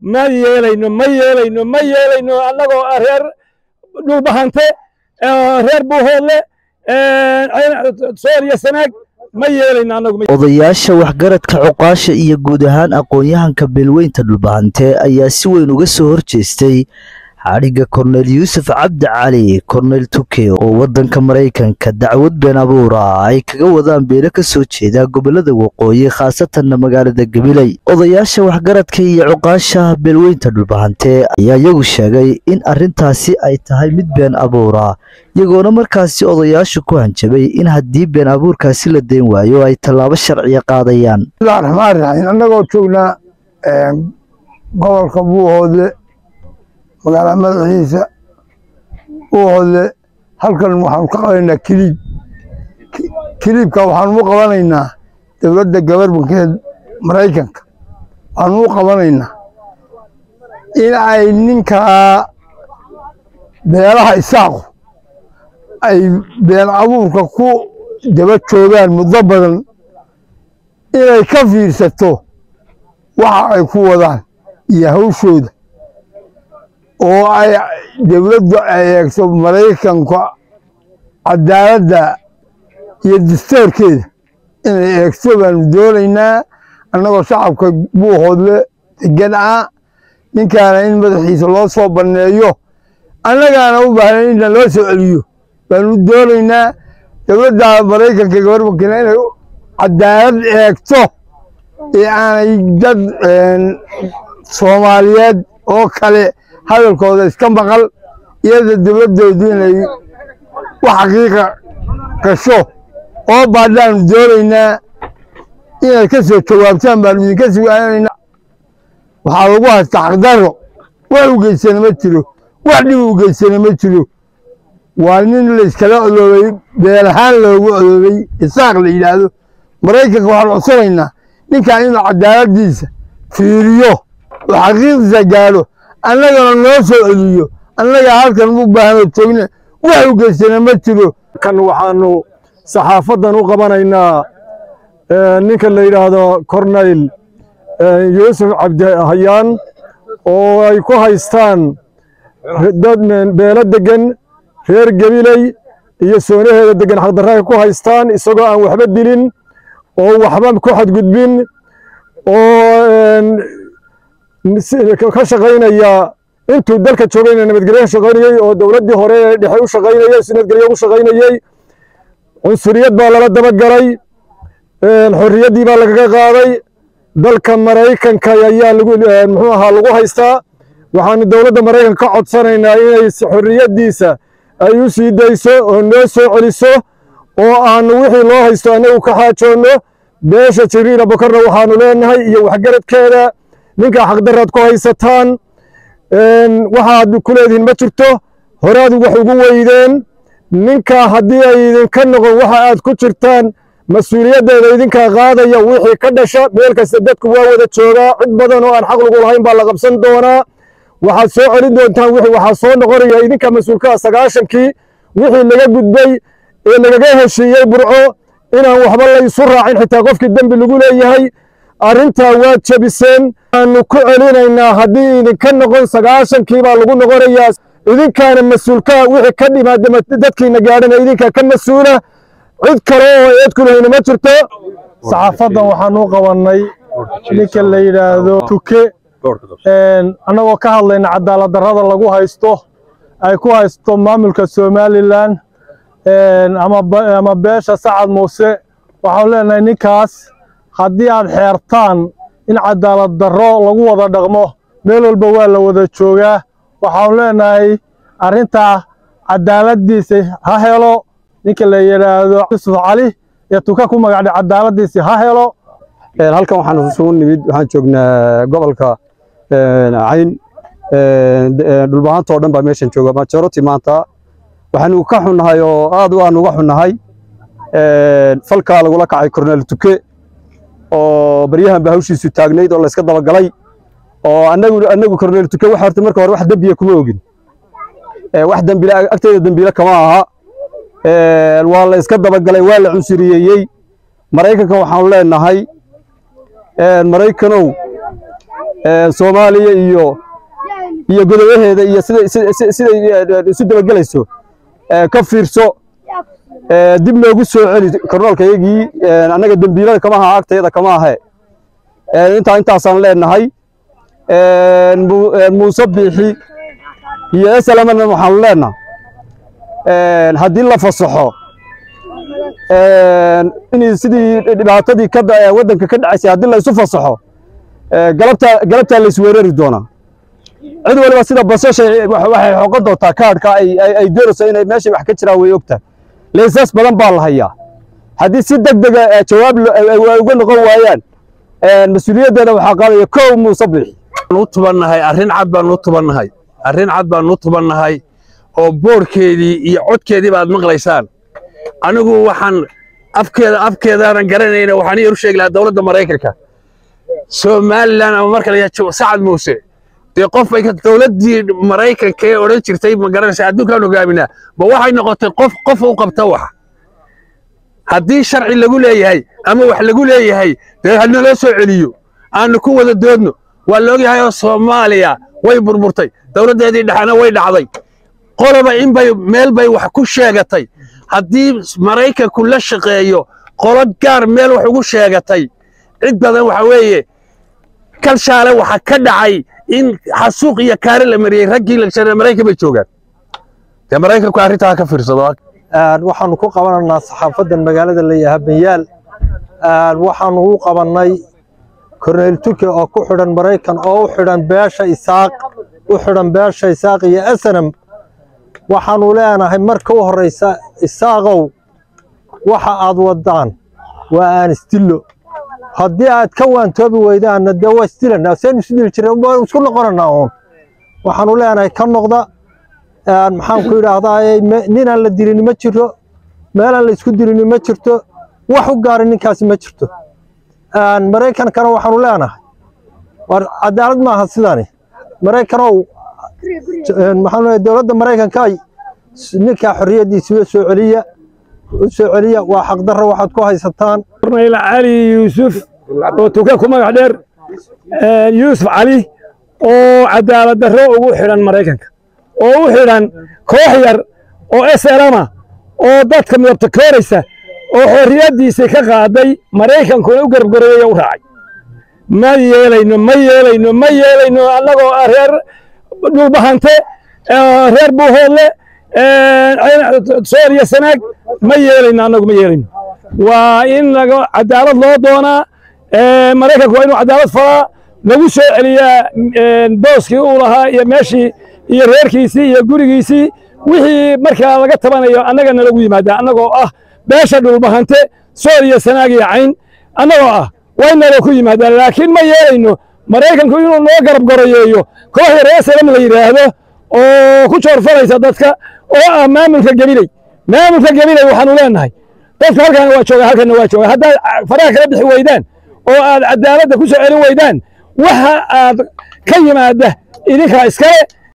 ma yeelayno ma yeelayno ma yeelayno annagoo reer dhulbahante reer buuhoodle sool iyo sanaag ma yeelayno annagu odayaasha waxgaradka cuqaasha iyo guud ahaan aqoon-yahanka beelweynta dhulbahante ayaa si weyn uga soo horjeestay xadhigga korneyl yuusuf cabdi cali korneyl tuke oo waddanka maraykanka dacwad been abuura ay kaga wadaan beelo ka soo jeeda gobollada waqooyi khaasatanna magaalada gabiley odayaasha waxgaradka iyo cuqaasha beelweynta dhulbahante ayaa iyagu sheegay in arrintaasi ay tahay mid been abuura iyagoona markaasi odayaashu ku hanjabay in haddii been abuurkaasi la dayn waayo ay tallaabo sharciya qaadayaan bismillahi raxmaan raxiim annagoo joognaa gobolka buuhoodle magaalada madaxiisa buuhoodle halkan waxaanu ka qabanaynaa kiliib kiliibka waxaanu u qabanaynaa dowladda gabarbankeed maraykanka waxaanu u qabanaynaa in ay ninkaa beelaha isaaqu ay been abuurka ku daba joogaan muddo badan inay ka fiirsato waxa ay ku wadaan iyo hawshooda oo ay dowladdu ay eegto maraykanka cadaaladda iyo dastoorkeeda inay eegto baanu doonaynaa annagoo shacabka buuhoodle degan ah ninkaana in madaxiisa loo soo banneeyo annagaana u baahnayn inna loo soo celiyo baanu doonaynaa dowladda maraykanka gabarbankina inay cadaalad eegto ee aanay dad soomaaliyeed oo kale hadalkooda iska maqal iyada dowladdoodu inay wax xaqiiqa gasho oo baadhaanu doonaynaa inay ka soo jawaabtaan baanu idinka sugaanaynaa waxaa lagu haystaa xaqdarro wax u geysana ma jiro wax dhib u geysana ma jiro waa nin layskala odoobay beel ahaan loogu odoobay isaaq la yidhaahdo maraykanka waxaanu codsanaynaa ninkan inuu cadaaladdiisa fiiriyo oo xaqiiqdiisa gaadho annagana noo soo celiyo annagaa halkan u baahno joogna wax u geysana ma jiro kan waxaanu saxaafaddan u qabanaynaa ninka la yidhaahdo corneyl yuusuf cabdihayaan oo ay ku haystaan dad beelo degan reer gabiley iyo soonaheeda degan xaqdarra ay ku haystaan isagoo aan waxba dilin oo waxba ku xadgudbin oo ka shaqaynaya intuu dalka joogayna nabadgelyo ka shaqaynayey oo dowladdii hore ee dhexe u shaqaynayey si nabadgelyo ugu shaqaynayey cunsuriyad baa lala dabagalay xorriyaddii baa lagaga qaaday dalka maraykanka ayaa lagu muxuu ahaa lagu haystaa waxaanu dowladda maraykanka ka codsanaynaa inay xorriyaddiisa ay u sii dayso oo noo soo celiso oo aanu wixii loo haysto annagu ka xaajoonno beesha jibriila bokarna waxaanu leenahay iyo waxgaradkeeda ninkaa xaqdarraad ku haysataan waxaad ku leedihiin ma jirto horaad wax ugu weydeen ninkaa haddii ay idinka noqon waxa aad ku jirtaan mas-uuliyaddeeda idinkaa qaadaya wixii ka dhasha meel kasta dadku waa wada joogaa cid badan oo aan xaq lagu lahayn baa la qabsan doonaa waxaad soo celin doontaan wixii waxaa soo noqonaya idinka mas-uulkaa sagaashankii wixii laga gudbay ee lagaga heshiiyey burco inaan waxba laysu raacin xitaa qofkii dembi lagu leeyahay arrintaa waad jebiseen aanu ku celinaynaa haddii idinka noqon sagaashankii baa lagu noqonayaa idinkaana mas-uulkaa wixii ka dhimaada dadkiina gaadhana idinkaa ka mas-uula cid kale oo eed ku lahayna ma jirto saxaafaddan waxaanu u qabannay ninka la yidhaahdo tuke annagoo ka hadlayna cadaalad darrada lagu haysto ay ku haysto maamulka somalilan ama beesha sacad muuse waxaanu leenahay ninkaas haddii aad xeertaan in cadaalad darro lagu wada dhaqmo meel walba waa la wada joogaa waxaanu leenahay arrintaa cadaaladdiisa ha helo ninka la yidhaahdo yusuf cali ee tuka ku magacdhay cadaaladdiisi ha helo halkan waxaan isugu nimid waxaan joognaa gobolka cayn dhulbahanta oo dhan baa meeshan jooga majority maanta waxaanu ka xunnahay oo aad u aan uga xunnahay falkaa lagula kacay korneel tuke oo baryahan ba hawshiisu taagnayd oo layska dabagalay oo anagu anagu korneel tuke waxa horta marka hore wax dembiya kuma ogin wax dembile agteeda dembiile kama aha waa la iska dabagalay waa la cunsuriyeeyey maraykanka waxaanu leenahay maraykanow soomaaliya iyo iyo godobaheeda iyo siday siday isu dabagelayso ka fiirso dib noogu soo celi kornoolkayagii annaga dembiilada kama aha agtayada kama ahe intaa intaasaan leenahay muuse biixi iyo esalamana waxaanu leenaha haddii la fasaxo in sidii dhibaatadii waddanka ka dhacaysay haddii la isu fasaxo galabta galabtaa la isweerari doonaa cid waliba sida basasha waxay xoqon doontaa kaadhka ay doonayso inay meeshay wax ka jiraan way ogtahay laysaas badan baa la hayaa haddii si deg dega jawaab ay uga noqon waayaan mas-uuliyaddeeda waxaa qaadaya kow muuse biixi u tubannahay arrin cad baan u tubannahay arrin cad baan u tubannahay oo boorkeedii iyo codkeedii baad maqlaysaan anigu waxaan afkeeda afkeedaanan garanayna waxaan iyar u sheegi lahaa dowladda maraykanka somalilan ama marka la yidhaha sacad muuse dee qof bay dowladdii maraykanka ee odhan jirtay ma garanaysa adduunkaan hogaaminaa ba waxay noqotay qof qof u qabta wax haddii sharci lagu leeyahay ama wax lagu leeyahay dee hanaloo soo celiyo aanu ku wada doodno waa la ogyahay oo soomaaliya way burburtay dowladdeedii dhexena way dhacday qoloba inbay meel bay wax ku sheegatay haddii maraykanku la shaqeeyo qolo gaar meel wax ugu sheegatay cid badan waxa weeye kalshaale waxa ka dhacay in xasuuq iyo kaari la mariyey raggii lagshanee maraykan bay joogaan dee maraykanku arrintaa ka fiirsado waxaanu ku qabanaynaa saxaafaddan magaalada layaha banyaal waxaanu u qabannay korneyl tuke oo ku xidhan maraykan oo u xidhan beesha isaaq u xidhan beesha isaaq iyo asanam waxaanu leenahay marka u horraysa isaaqow waxa aad waddaan waa aan isdillo haddii aad ka waantoobi weydaanna dee waa isdilanaa seen isu dili jireen waan isku noqonanaa uun waxaanu leenahay ka noqda maxaan ku idhaahdaa ninaan la dilini ma jiro meelaan la isku dilini ma jirto wax u gaari ninkaasi ma jirto maraykankana waxaanu leenahay war cadaalad maaha sidani maraykanow maxaan dowladda maraykanka ninkaa xorriyaddiisa u soo celiya u soo celiya waa xaqdarro waxaad ku haysataan korneyl cali yuusuf oo tuke ku magac dheer yuusuf cali oo cadaalad darro ugu xidhan maraykanka oo u xidhan koox yar oo eselama oo dadka midabta kooraysa oo xorriyaddiisii ka qaaday maraykankuna u garabgareeyo u raacay ma yeelayno ma yeelayno ma yeelayno annagoo ah reer dhulbahante reer buuhoodle sooriya sanaag ma yeelayno annagu ma yeelayno waa in laga cadaalad loo doonaa maraykanku waa inuu cadaalad falaa lagu soo celiyaa booskii uu lahaa iyo meeshii iyo reerkiisii iyo gurigiisii wixii markaa laga tabanayo annaga nalagu yimaadaa annagoo ah beesha dhulbahante soor iyo sanaag iyo cayn annagoo ah waa in nala ku yimaadaa laakiin ma yeelayno maraykanku inuu noo garab goroyeeyo kooxda reer salam la yidhaahdo oo ku joorfalaysa dadka oo ah maamulka gebiley maamulka gebiley waxaanu leenahay dadku halkaana waa jooga halkana waa jooga haddaad faraha kala bixi weydaan oo aad cadaaladda ku soo celin weydaan waxa aad ka yimaada idinkaa iskale